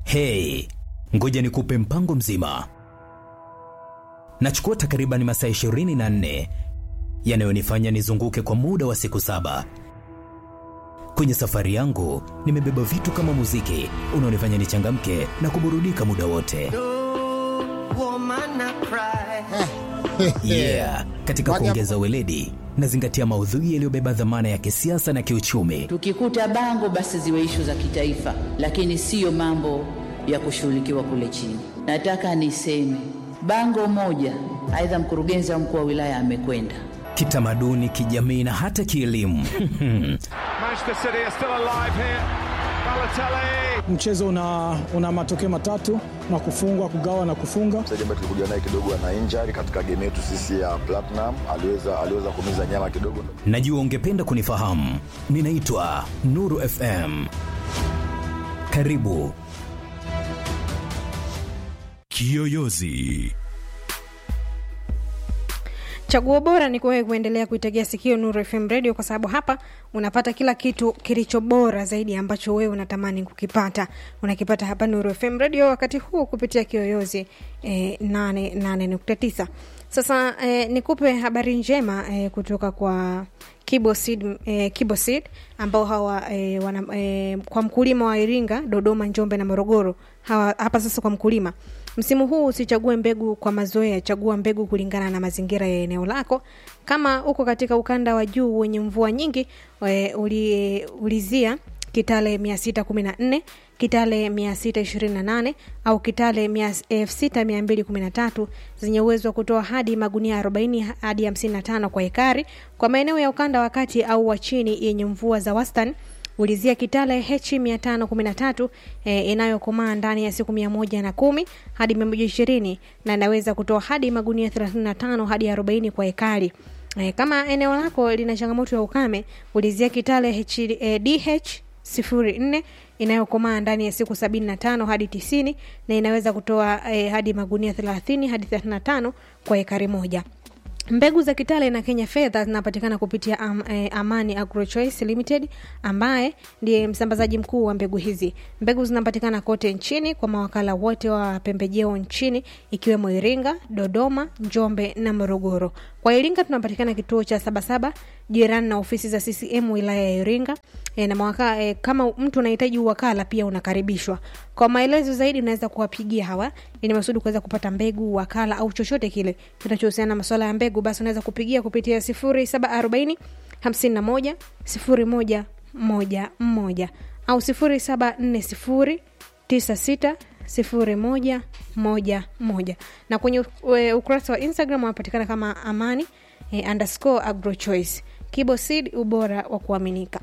Hey, ngoja nikupe mpango mzima. Nachukua takriban masaa 24 yanayonifanya nizunguke kwa muda wa siku saba. Kwenye safari yangu nimebeba vitu kama muziki unaonifanya nichangamke na kuburudika muda wote. Yeah, katika kuongeza weledi nazingatia maudhui yaliyobeba dhamana ya kisiasa na kiuchumi. Tukikuta bango basi ziwe ishu za kitaifa, lakini siyo mambo ya kushughulikiwa kule chini. Nataka niseme bango moja, aidha mkurugenzi au mkuu wa wilaya amekwenda Kitamaduni, kijamii na hata kielimu. Manchester City are still alive here. Balotelli. Mchezo una, una matokeo matatu na kufungwa, kugawa na kufunga. Mchezaji ambaye tulikuja naye kidogo ana injury katika game yetu sisi ya Platinum, aliweza aliweza kumiza nyama kidogo. Najua ungependa kunifahamu. Ninaitwa Nuru FM. Karibu. Kiyoyozi. Chaguo bora ni kuwewe kuendelea kuitegea sikio Nuru FM Radio kwa sababu hapa unapata kila kitu kilicho bora zaidi ambacho wewe unatamani kukipata. Unakipata hapa Nuru FM Radio wakati huu kupitia Kiyoyozi eh, 88.9. Sasa eh, nikupe habari njema eh, kutoka kwa Kiboseed eh, Kiboseed ambao hawa eh, wana, eh, kwa mkulima wa Iringa, Dodoma, Njombe na Morogoro. Hawa, hapa sasa kwa mkulima Msimu huu usichague mbegu kwa mazoea, chagua mbegu kulingana na mazingira ya eneo lako. Kama uko katika ukanda wa juu wenye mvua nyingi, e, uli, ulizia Kitale 614, Kitale 628 au Kitale 6213 zenye uwezo wa kutoa hadi magunia 40 hadi 55 kwa ekari. Kwa maeneo ya ukanda wa kati au wa chini yenye mvua za wastani ulizia Kitale H 513 e, inayokomaa ndani ya siku mia moja na kumi hadi mia moja ishirini na inaweza kutoa hadi magunia 35 hadi 40 kwa ekari. E, kama eneo lako lina changamoto ya ukame, ulizia Kitale H, e, DH 04 inayokomaa ndani ya siku 75 hadi 90 na inaweza kutoa e, hadi magunia 30 hadi 35 kwa ekari moja. Mbegu za Kitale na Kenya Fedha zinapatikana kupitia am, eh, Amani Agrochoice Limited ambaye ndiye msambazaji mkuu wa mbegu hizi. Mbegu zinapatikana kote nchini kwa mawakala wote wa pembejeo nchini ikiwemo Iringa, Dodoma, Njombe na Morogoro. Kwa Iringa tunapatikana kituo cha Sabasaba jirani na ofisi za CCM wilaya ya Iringa. E, na mawaka, e, kama mtu unahitaji uwakala pia unakaribishwa. Kwa maelezo zaidi unaweza kuwapigia hawa ili masudi kuweza kupata mbegu, wakala au chochote kile kinachohusiana na masuala ya mbegu, basi unaweza kupigia kupitia 0740 51 01 11 au 0740 96 sifuri moja moja moja na kwenye e, ukurasa wa instagram wanapatikana kama amani e, underscore agrochoice kibosid ubora wa kuaminika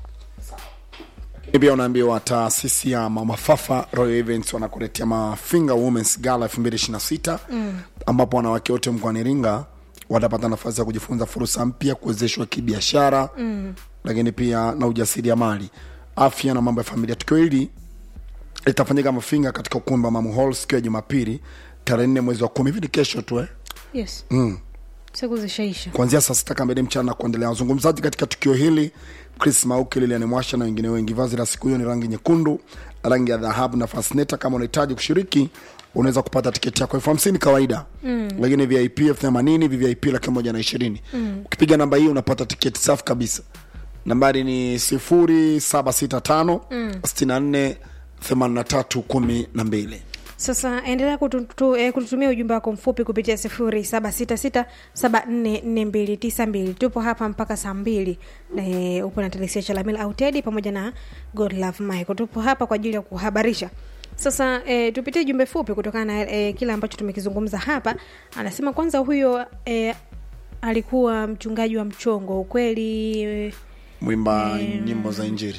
pia unaambiwa taasisi ya mama fafa royal events wanakuletea mafinga womens gala 2026 mm. ambapo wanawake wote mkoani iringa watapata nafasi ya kujifunza fursa mpya kuwezeshwa kibiashara mm. lakini pia na ujasiriamali afya na mambo ya familia tukio hili litafanyika mafinga katika ukumbi wa mamu hall siku ya jumapili tarehe nne mwezi wa kumi hivi ni kesho tu eh? yes mm. siku zishaisha kuanzia saa sita kamili mchana kuendelea wazungumzaji katika tukio hili chris mauke liliani mwasha na wengine wengi vazi la siku hiyo ni rangi nyekundu rangi ya dhahabu na fasneta kama unahitaji kushiriki unaweza kupata tiketi yako elfu hamsini kawaida mm. lakini vip elfu themanini vvip laki moja na ishirini mm. ukipiga namba hii unapata tiketi safi kabisa nambari ni sifuri saba sita tano sitini na nne themanini na tatu kumi na mbili sasa endelea kututu, eh, kututumia ujumbe wako mfupi kupitia sifuri saba sita sita saba nne nne mbili tisa mbili tupo hapa mpaka saa mbili eh, upo na telesia chalamila au tedi pamoja na god love michael tupo hapa kwa ajili ya kuhabarisha sasa e, tupitie jumbe fupi kutokana na e, kile ambacho tumekizungumza hapa anasema kwanza huyo e, alikuwa mchungaji wa mchongo ukweli e, mwimba nyimbo za injiri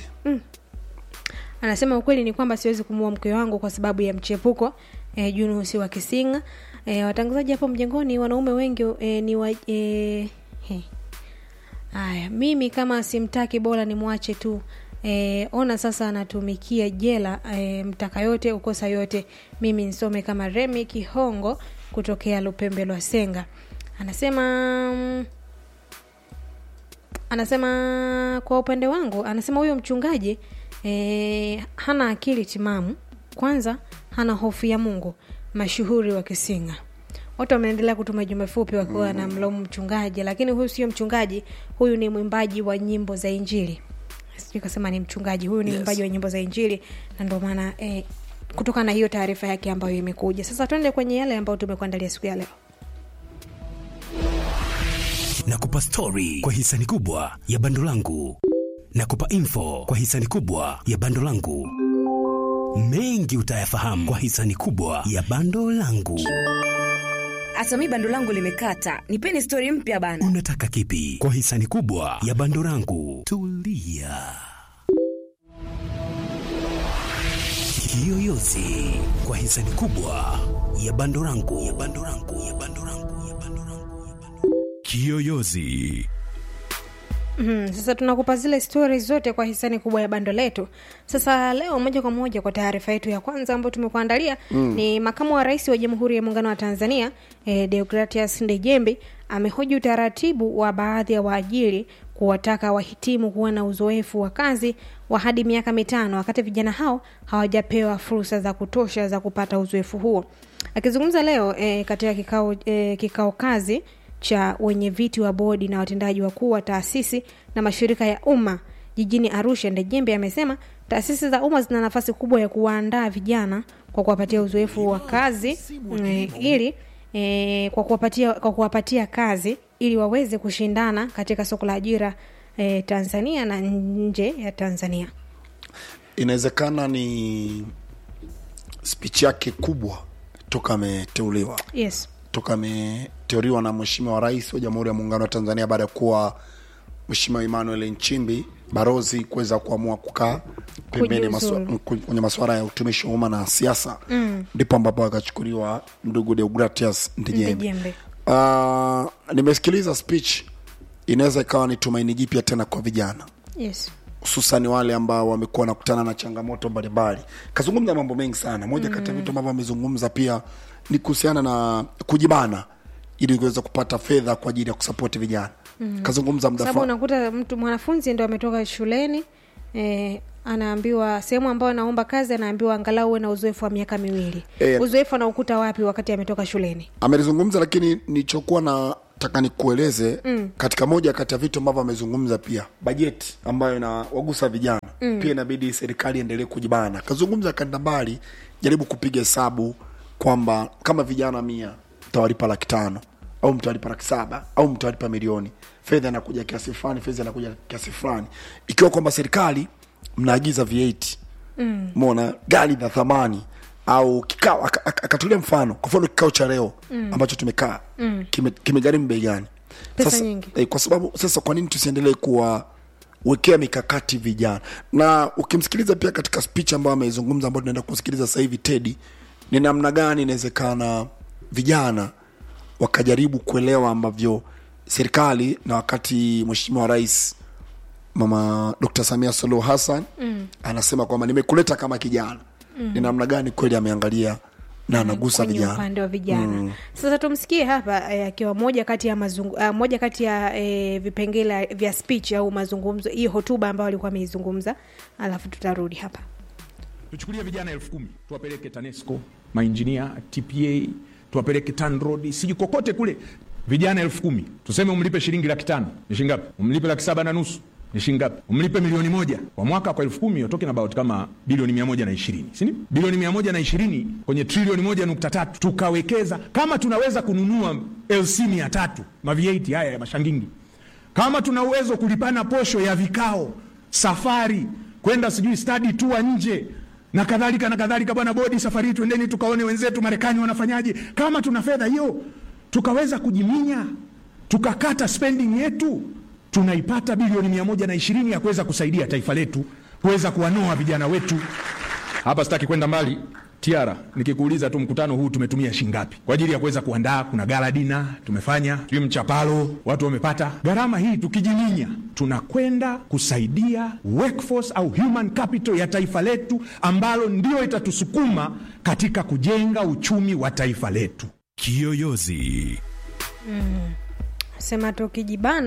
anasema ukweli ni kwamba siwezi kumuua mke wangu kwa sababu ya mchepuko e, junusi wa kisinga e, watangazaji hapo mjengoni wanaume wengi e, ni wa e, he. haya mimi kama simtaki bora nimwache tu e, ona sasa anatumikia jela e, mtaka yote ukosa yote mimi nisome kama remi kihongo kutokea lupembe lwa senga anasema mm, anasema kwa upande wangu anasema huyo mchungaji e, hana akili timamu kwanza hana hofu ya mungu mashuhuri wa kisinga watu wameendelea kutuma jumbe fupi wakiwa na mlaumu mchungaji lakini huyu sio mchungaji huyu ni mwimbaji wa nyimbo za injili sijui kasema ni mchungaji huyu ni Yes. mwimbaji wa nyimbo za injili na ndio maana eh, kutokana na hiyo taarifa yake ambayo imekuja sasa tuende kwenye yale ambayo tumekuandalia siku ya leo nakupa stori kwa hisani kubwa ya bando langu nakupa info kwa hisani kubwa ya bando langu mengi utayafahamu kwa hisani kubwa ya bando langu hata mi bando langu limekata nipeni stori mpya bana unataka kipi kwa hisani kubwa ya bando langu tulia kiyoyozi kwa hisani kubwa ya bando langu ya bando langu ya bando langu ya bando langu ya bando kiyoyozi Mm, sasa tunakupa zile stori zote kwa hisani kubwa ya bando letu. Sasa leo moja kwa moja kwa taarifa yetu ya kwanza ambayo tumekuandalia mm. ni makamu wa rais wa Jamhuri ya Muungano wa Tanzania eh, Deogratias Ndejembi amehoji utaratibu wa baadhi ya waajiri kuwataka wahitimu kuwa na uzoefu wa kazi wa hadi miaka mitano wakati vijana hao hawajapewa fursa za kutosha za kupata uzoefu huo. Akizungumza leo eh, katika kikao, eh, kikao kazi cha wenye viti wa bodi na watendaji wakuu wa taasisi na mashirika ya umma jijini Arusha, Ndejembe amesema taasisi za umma zina nafasi kubwa ya kuwaandaa vijana kwa kuwapatia uzoefu wa kazi e, ili e, kwa kuwapatia kwa kuwapatia kazi ili waweze kushindana katika soko la ajira e, Tanzania na nje ya Tanzania. inawezekana ni spichi yake kubwa toka ameteuliwa Yes. toka ameteuliwa na mheshimiwa rais wa jamhuri ya muungano wa tanzania baada ya kuwa mheshimiwa emmanuel nchimbi barozi kuweza kuamua kukaa pembeni maswa- Kujiuzulu. m- kwenye masuala ya utumishi wa umma na siasa ndipo ambapo akachukuliwa ndugu deogratias ndejembe Ndejembe. uh, nimesikiliza speech inaweza ikawa ni tumaini jipya tena kwa vijana Yes. hususan wale ambao wamekuwa wanakutana na changamoto mbalimbali kazungumza mambo mengi sana moja kati ya vitu ambavyo amezungumza pia ni kuhusiana na kujibana ili kuweza kupata fedha kwa ajili ya kusapoti vijana mm. kazungumza muda sababu fa- unakuta mtu mwanafunzi ndo ametoka shuleni eh, anaambiwa sehemu ambayo anaomba kazi anaambiwa angalau uwe na uzoefu wa miaka miwili Eh. uzoefu anaukuta wapi wakati ametoka shuleni amelizungumza lakini nilichokuwa nataka nikueleze mm. katika moja kati ya vitu ambavyo amezungumza pia bajeti ambayo inawagusa vijana mm. pia inabidi serikali endelee kujibana kazungumza kanda mbali jaribu kupiga hesabu kwamba kama vijana mia mtawalipa laki tano au mtawalipa laki saba au mtawalipa milioni fedha inakuja kiasi fulani fedha inakuja kiasi fulani ikiwa kwamba serikali mnaagiza v8 mm. mona gari la thamani au kikao aka- aka- akatulia mfano kwa mfano kikao cha leo mm. ambacho tumekaa mm. kimegharimu bei gani Pesa sasa, nyingi. eh, kwa sababu sasa kwa nini tusiendelee kuwawekea mikakati vijana na ukimsikiliza pia katika speech ambayo ameizungumza ambayo tunaenda kusikiliza sasa hivi tedi ni namna gani inawezekana vijana wakajaribu kuelewa ambavyo serikali na wakati mheshimiwa rais mama dr samia suluhu hassan mm. anasema kwamba nimekuleta kama kijana mm. ni namna gani kweli ameangalia na anagusa kwenye vijana upande wa vijana mm. sasa tumsikie hapa eh, akiwa moja kati ya mazungu, uh, moja kati ya eh, vipengele vya speech au mazungumzo hiyo hotuba ambayo alikuwa ameizungumza alafu tutarudi hapa tuchukulie vijana elfu kumi tuwapeleke tanesco mainjinia tpa tuwapeleke tanrod siji kokote kule vijana elfu kumi tuseme umlipe shilingi laki tano ni shingapi umlipe laki saba na nusu ni shingapi umlipe milioni moja kwa mwaka kwa elfu kumi you're talking about kama bilioni mia moja na ishirini sini bilioni mia moja na ishirini kwenye trilioni moja nukta tatu tukawekeza kama tunaweza kununua lc mia tatu mavieti haya ya mashangingi kama tuna uwezo kulipana posho ya vikao safari kwenda sijui stadi tua nje na kadhalika na kadhalika bwana bodi safari hii twendeni tukaone wenzetu marekani wanafanyaje kama tuna fedha hiyo tukaweza kujiminya tukakata spending yetu tunaipata bilioni mia moja na ishirini ya kuweza kusaidia taifa letu kuweza kuwanoa vijana wetu hapa sitaki kwenda mbali tiara nikikuuliza tu mkutano huu tumetumia shingapi kwa ajili ya kuweza kuandaa kuna gala dina tumefanya sijui mchapalo watu wamepata gharama hii tukijiminya tunakwenda kusaidia workforce au human capital ya taifa letu ambalo ndio itatusukuma katika kujenga uchumi wa taifa letu Kiyoyozi. sema tukijibana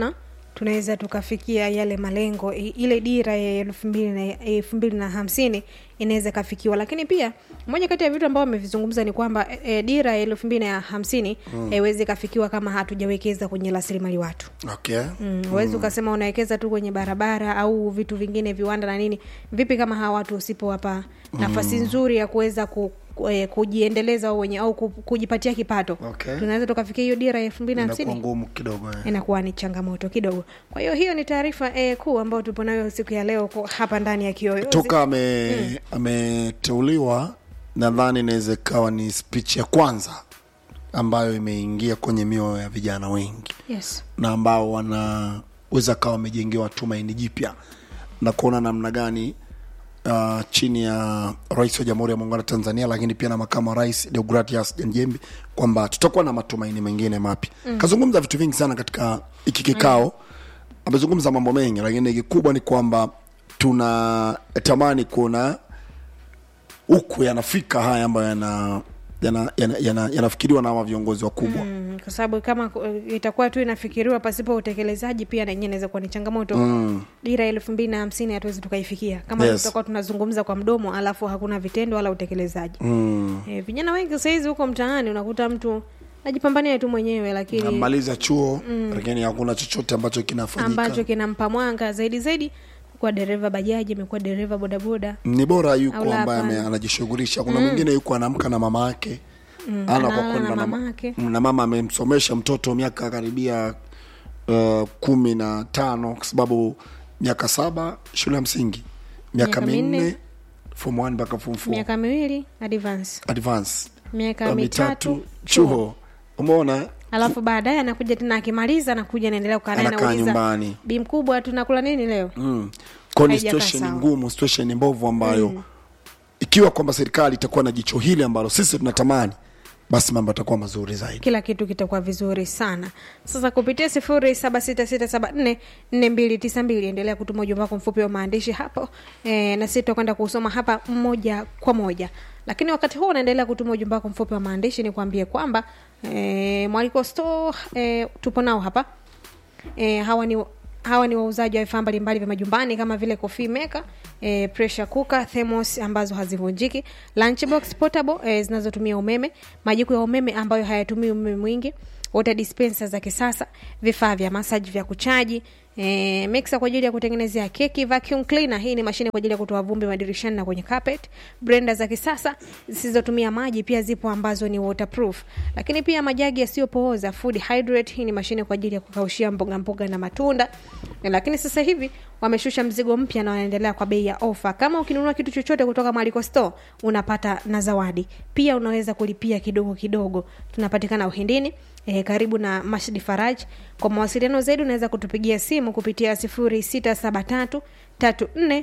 tunaweza tukafikia yale malengo i- ile dira ya elfu mbili na elfu mbili na hamsini inaweza ikafikiwa lakini pia moja kati ya vitu ambavyo amevizungumza ni kwamba e, e, dira ya elfu mbili na hamsini Mm. haiwezi ikafikiwa kama hatujawekeza kwenye rasilimali watu okay Mm, huwezi ukasema unawekeza tu kwenye barabara au vitu vingine viwanda na nini vipi kama hawa watu usipowapa nafasi Mm. nzuri ya kuweza ku, ku, eh, kujiendeleza wao wenye au ku, kujipatia kipato Okay. tunaweza tukafikia hiyo dira ya elfu mbili na inakuwa hamsini ngumu kidogo eh. inakuwa ni changamoto kidogo kwa hiyo hiyo ni taarifa eh, kuu ambayo tupo nayo siku ya leo kwa- hapa ndani ya kiyoyozi toka ame ameteuliwa nadhani inaweza ikawa ni speech ya kwanza ambayo imeingia kwenye mioyo ya vijana wengi yes. na ambao wanaweza kawa wamejengewa tumaini jipya na kuona namna gani uh, chini ya rais wa jamhuri ya muungano wa tanzania lakini pia na makamu wa rais deogratias janjembi kwamba tutakuwa na matumaini mengine mapya Mm. kazungumza vitu vingi sana katika hiki kikao amezungumza mambo mengi lakini kikubwa ni kwamba tunatamani kuona huku yanafika haya ambayo yana yanafikiriwa yana, yana, yana yanafikiriwa na hawa viongozi wakubwa Mm, kwa sababu kama eh, itakuwa tu inafikiriwa pasipo utekelezaji pia na yenyewe inaweza kuwa ni changamoto Mm. dira ya elfu mbili na hamsini hatuwezi tukaifikia kama Yes. tutakuwa tunazungumza kwa mdomo alafu hakuna vitendo wala utekelezaji mm. e, vijana wengi sahizi huko mtaani unakuta mtu najipambania tu mwenyewe lakini amaliza chuo Mm. lakini hakuna chochote ambacho kinafanyika ambacho kinampa mwanga zaidi zaidi kuwa dereva bajaji amekuwa dereva bodaboda ni bora Au yuko la, ambaye ame- hapana. anajishughulisha kuna Mm. mwingine yuko anaamka na mama yake Mm, ana kwa analala kwenda na na, ma- mamake. na mama amemsomesha mtoto miaka karibia uh, kumi na tano kwa sababu miaka saba shule ya msingi miaka Miaka minne. minne form one mpaka form four miaka miwili advance advance miaka Uh, mitatu chuo umeona alafu baadaye anakuja tena akimaliza anakuja anaendelea kukaa naye anakaa anauliza nyumbani bi mkubwa tunakula nini leo mm. Kwa ni Haijakaa situation sawa. ngumu situation mbovu ambayo Mm. ikiwa kwamba serikali itakuwa na jicho hili ambalo sisi tunatamani basi mambo yatakuwa mazuri zaidi kila kitu kitakuwa vizuri sana sasa kupitia sifuri saba sita sita saba nne nne mbili tisa mbili endelea kutuma ujumbe wako mfupi wa maandishi hapo e, na sisi tutakwenda kusoma hapa moja kwa moja lakini wakati huu unaendelea kutuma ujumbe wako mfupi wa maandishi ni kuambie kwamba e, mwaliko store e, tupo nao hapa e, hawa ni hawa ni wauzaji wa vifaa mbalimbali vya majumbani kama vile coffee maker e, pressure cooker thermos ambazo hazivunjiki lunchbox portable e, zinazotumia umeme majiko ya umeme ambayo hayatumii umeme mwingi water dispenser za kisasa vifaa vya massage vya kuchaji e, mixer kwa ajili ya kutengenezea keki vacuum cleaner hii ni mashine kwa ajili ya kutoa vumbi madirishani na kwenye carpet blender za kisasa zisizotumia maji pia zipo ambazo ni waterproof lakini pia majagi yasiyopooza food hydrate hii ni mashine kwa ajili ya kukaushia mboga mboga na matunda lakini sasa hivi wameshusha mzigo mpya na wanaendelea kwa bei ya ofa kama ukinunua kitu chochote kutoka Maliko Store unapata na zawadi pia unaweza kulipia kidogo kidogo tunapatikana uhindini e, karibu na Masjid Faraj kwa mawasiliano zaidi unaweza kutupigia simu kupitia 0673 34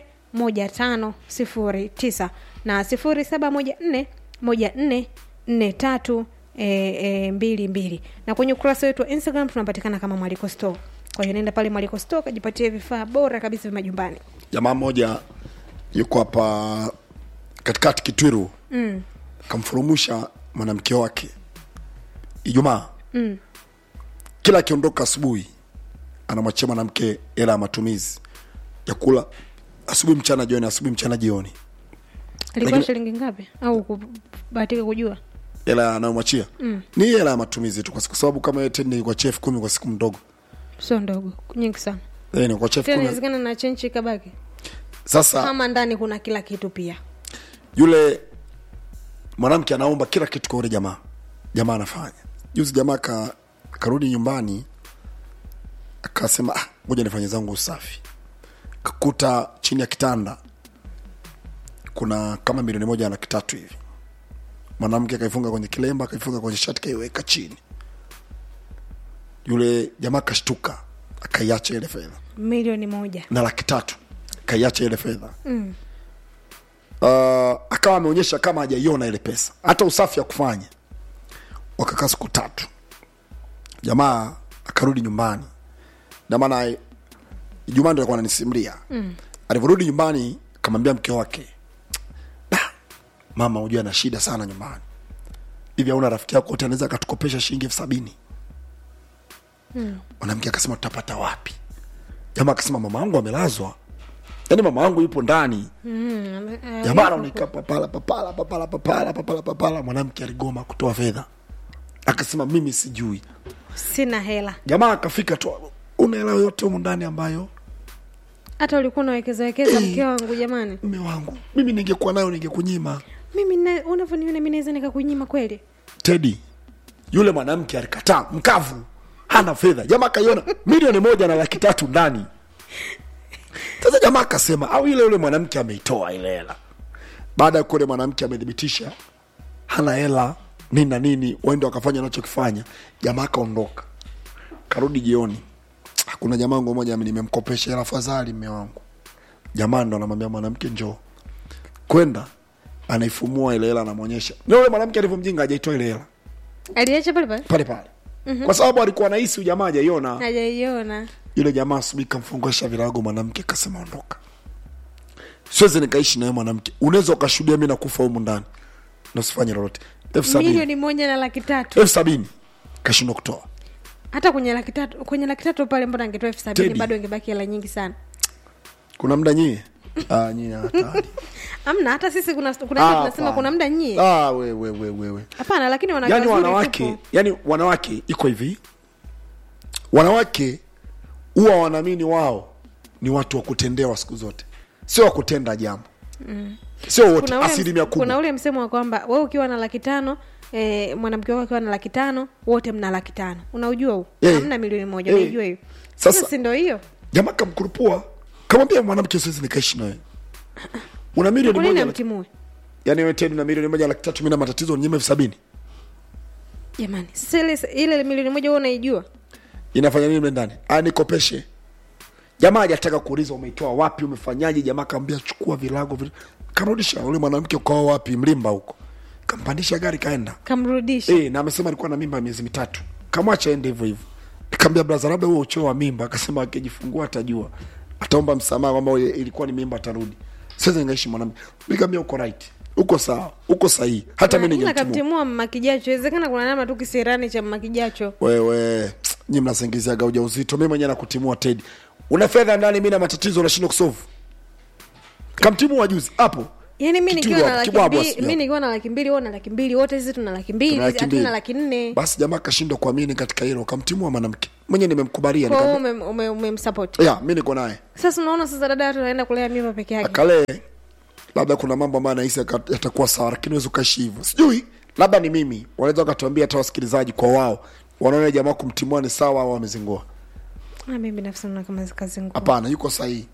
1509 na 0714 14 43 e, e, mbili mbili na kwenye ukurasa wetu wa instagram tunapatikana kama mwaliko store kwa hiyo nenda pale mwaliko store kajipatie vifaa bora kabisa vya majumbani jamaa mmoja yuko hapa katikati kitwiru mm, kamfurumusha mwanamke wake ijumaa mm. kila akiondoka asubuhi anamwachia mwanamke hela ya matumizi ya kula asubuhi mchana jioni asubuhi mchana jioni ilikuwa Lakini- shilingi ngapi au kubahatika kujua hela anayomwachia mm. ni hela ya matumizi tu kwa siku- kwa sababu kama yeye tena kwa chef kumi kwa siku mdogo sio ndogo nyingi sana Eh, ni kwa chef tena kumi inawezekana na chenchi kabaki sasa kama ndani kuna kila kitu pia yule mwanamke anaomba kila kitu kwa yule jamaa jamaa anafanya juzi jamaa ka, karudi nyumbani akasema "Ah, ngoja nifanye zangu usafi kakuta chini ya kitanda kuna kama milioni moja na laki tatu hivi mwanamke akaifunga kwenye kilemba akaifunga kwenye shati kaiweka chini yule jamaa kashtuka akaiacha ile fedha milioni moja na laki tatu akaiacha ile fedha mm. uh, akawa ameonyesha kama hajaiona ile pesa hata usafi ya kufanya wakakaa siku tatu jamaa akarudi nyumbani namana ijumaa ndo alikuwa ananisimulia Mm. alivyorudi nyumbani akamwambia mke wake "Da, mama hujua ana shida sana nyumbani hivi auna rafiki yako wote anaweza akatukopesha shilingi elfu sabini Mm. mwanamke akasema tutapata wapi jamaa akasema mama yangu amelazwa yaani mama yangu yupo ndani Mm, eh, jamaa anaoneka papala papala papala papala papala papala mwanamke aligoma kutoa fedha akasema mimi sijui sina hela jamaa akafika tu una hela yoyote humu ndani ambayo hata ulikuwa unawekeza wekeza mke wangu jamani mme wangu mimi ningekuwa nayo ningekunyima mimi na- unavyoniona mi naweza nikakunyima kweli tedi yule mwanamke alikataa mkavu hana fedha jamaa akaiona milioni moja na laki tatu ndani sasa jamaa akasema au ile yule mwanamke ameitoa ile hela baada ya kuwa yule mwanamke amethibitisha hana hela nini na nini waende wakafanya anachokifanya jamaa akaondoka karudi jioni kuna jamaa wangu moja nimemkopesha hela fadhali mme wangu jamaa ndo anamwambia mwanamke njoo kwenda anaifumua ile hela anamwonyesha na yule mwanamke alivyomjinga hajaitoa ile hela aliacha pale pale pale pale Mhm. kwa sababu alikuwa anahisi huyu jamaa hajaiona hajaiona yule jamaa asubuhi kamfungasha virago mwanamke kasema ondoka siwezi nikaishi nawe mwanamke unaweza ukashuhudia mi nakufa humu ndani na usifanye lolote elfu sabini milioni moja na laki tatu elfu sabini kashindwa kutoa hata kwenye laki tatu kwenye laki tatu pale mbona angetoa elfu sabini Teddy. bado ingebaki hela nyingi sana kuna mda nyie ah, nyie hatari amna hata sisi kuna kuna Ah, ile tunasema hapana. kuna muda nyie ah, we, we, we, we, we. hapana lakini wanawake yani wazuri wanawake tupo. yani wanawake iko hivi wanawake huwa wanaamini wao ni watu wa kutendewa siku zote sio wa kutenda jambo Mm. sio wote Kuna ule- asilimia kubwa kuna ule msemo wa kwamba wewe ukiwa na laki tano eh, mwanamke wako akiwa na laki tano wote mna laki tano unaujua huu Eh. hamna milioni moja Eh. unaijua hiyo Sasa- Sasa si ndo hiyo jamaa kamkurupua kamwambia mwanamke siwezi nikaishi nawe una milioni kwa nini moja laki- amtimue yani wewe tena una milioni moja laki tatu mi na matatizo nyime elfu sabini jamani sasa ile ile milioni moja wewe unaijua inafanya nini mle ndani aya nikopeshe jamaa hajataka kuuliza umeitoa wapi umefanyaje jamaa kaambia chukua vilago vile kamrudisha ule mwanamke ukawa wapi mlimba huko kampandisha gari kaenda kamrudisha e, na amesema alikuwa na mimba ya miezi mitatu kamwacha ende hivyo hivyo nikamwambia braza labda huo uchoo wa mimba akasema akijifungua atajua ataomba msamaha kwamba ile ilikuwa ni mimba atarudi sasa ningaishi mwanamke nikamwambia uko right uko sawa uko sahihi hata mimi ila ningemtimua kamtimua mmakijacho inawezekana kuna nama tu kisirani cha mmakijacho wewe nyi mnasingiziaga ujauzito mi mwenyewe nakutimua tedi una fedha ndani mi na matatizo unashindwa kusovu kamtimua juzi hapo yaani mi Kitu nikiwa na hapo, laki kibwabwa mbili sijui mi nikiwa na laki mbili wewe na laki mbili wote sisi tuna laki mbili Tuna laki mbili. hatuna laki nne basi jamaa kashindwa kuamini katika hilo kamtimua mwanamke mwenyewe nimemkubalia kwa hiyo nikamwambia, ume- ume- umemsupport ya mi niko naye sasa unaona sasa dada watu anaenda kulea mimba peke yake akalee labda kuna mambo ambayo anahisi yaka- yatakuwa sawa lakini wezi ukaishi hivyo sijui labda ni mimi wanaweza wakatuambia hata wasikilizaji kwa wao wanaona jamaa kumtimua ni sawa au amezingua Ah, mimi binafsi naona kama kazi ngumu hapana yuko sahihi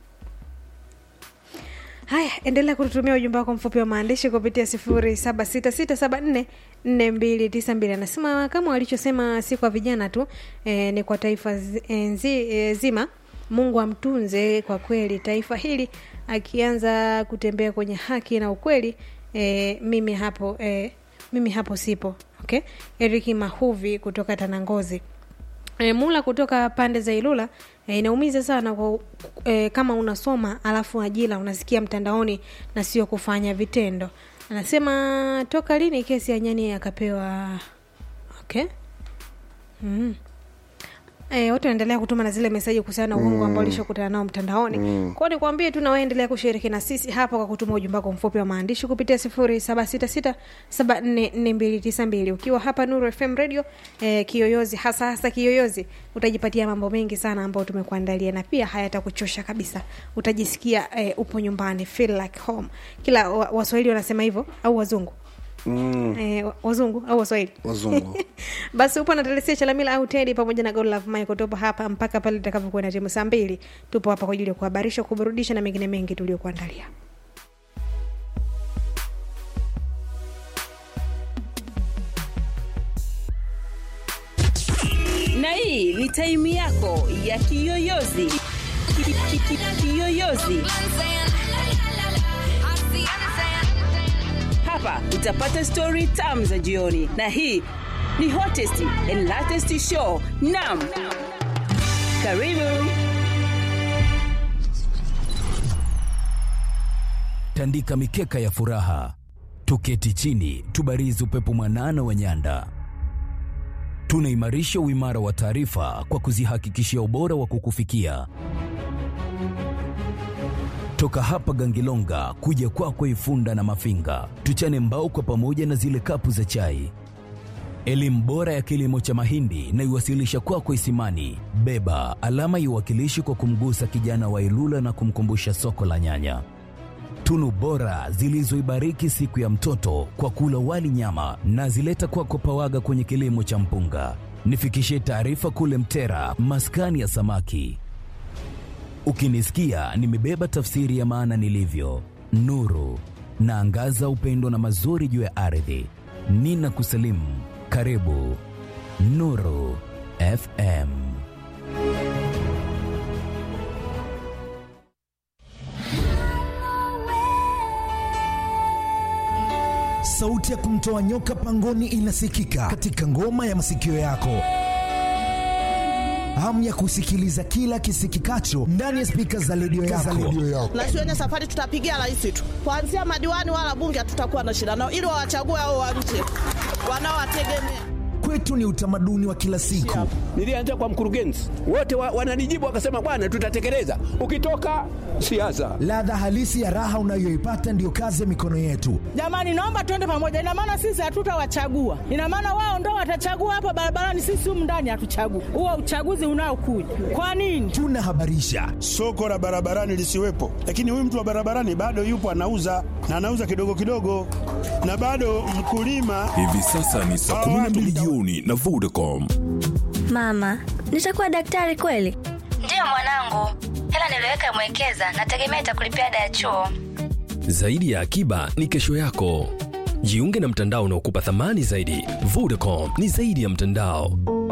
haya endelea kututumia ujumbe wako mfupi wa maandishi kupitia sifuri saba sita sita saba nne nne mbili tisa mbili anasema kama walichosema si kwa vijana tu e, ni kwa taifa zi, e, nzi, e, zima mungu amtunze kwa kweli taifa hili akianza kutembea kwenye haki na ukweli e, mimi hapo e, mimi hapo sipo okay eriki mahuvi kutoka tanangozi E, mula kutoka pande za Ilula e, inaumiza sana kwa, e, kama unasoma alafu ajira unasikia mtandaoni na sio kufanya vitendo. Anasema toka lini kesi ya nyani akapewa okay. mm. E, watu wanaendelea kutuma na zile meseji kuhusiana na uongo Mm. ambao ulishokutana nao mtandaoni Mm. kwao nikwambie tu nawaendelea kushiriki na sisi hapa kwa kutuma ujumbe wako mfupi wa maandishi kupitia sifuri saba sita sita saba nne nne mbili tisa mbili ukiwa hapa nuru fm radio eh, kiyoyozi hasa hasa kiyoyozi utajipatia mambo mengi sana ambayo tumekuandalia na pia hayatakuchosha kabisa utajisikia eh, upo nyumbani feel like home kila wa- waswahili wanasema hivyo au wazungu mm. eh, wa- wazungu au waswahili wazungu basi upo na telesia chalamila au tedi pamoja na godlove michael tupo hapa mpaka pale itakavyokuwa na timu saa mbili tupo hapa kwa ajili ya kuhabarisha kuburudisha na mengine mengi tuliokuandalia na hii ni taimu yako ya kiyoyozi Ki- ki- ki- kiyoyozi hapa utapata stori tam za jioni na hii ni hottest and latest show nam karibu tandika mikeka ya furaha, tuketi chini, tubarizi upepo mwanana wa nyanda. Tunaimarisha uimara wa taarifa kwa kuzihakikishia ubora wa kukufikia Toka hapa Gangilonga kuja kwako Ifunda na Mafinga, tuchane mbao kwa pamoja na zile kapu za chai. Elimu bora ya kilimo cha mahindi na iwasilisha kwako Isimani. Beba alama iwakilishi kwa kumgusa kijana wa Ilula na kumkumbusha soko la nyanya. Tunu bora zilizoibariki siku ya mtoto kwa kula wali nyama na zileta kwako Pawaga kwenye kilimo cha mpunga. Nifikishie taarifa kule Mtera, maskani ya samaki. Ukinisikia nimebeba tafsiri ya maana nilivyo, nuru naangaza upendo na mazuri juu ya ardhi. Nina kusalimu, karibu Nuru FM. Sauti ya kumtoa nyoka pangoni inasikika katika ngoma ya masikio yako. Hamu ya kusikiliza kila kisikikacho ndani ya spika za redio yako. na shuleni safari tutapigia rais tu, kuanzia madiwani wala bunge hatutakuwa na shida nao, ili wawachague hao wa nje wanaowategemea. Kwetu ni utamaduni wa kila siku. Nilianza kwa mkurugenzi, wote wa, wananijibu wakasema, bwana, tutatekeleza. Ukitoka siasa, Ladha halisi ya raha unayoipata ndiyo kazi ya mikono yetu. Jamani, naomba tuende pamoja. Ina maana sisi hatutawachagua, ina maana wao ndo watachagua hapa barabarani, sisi humu ndani hatuchagui. Huo uchaguzi unaokuja kwa nini? Tunahabarisha soko la barabarani lisiwepo, lakini huyu mtu wa barabarani bado yupo anauza na anauza kidogo kidogo, na bado mkulima. Hivi sasa ni saa 12 jioni na Vodacom. Mama, nitakuwa daktari kweli? Ndiyo mwanangu, hela niliweka mwekeza, nategemea itakulipia ada ya chuo. Zaidi ya akiba ni kesho yako. Jiunge na mtandao unaokupa thamani zaidi. Vodacom ni zaidi ya mtandao.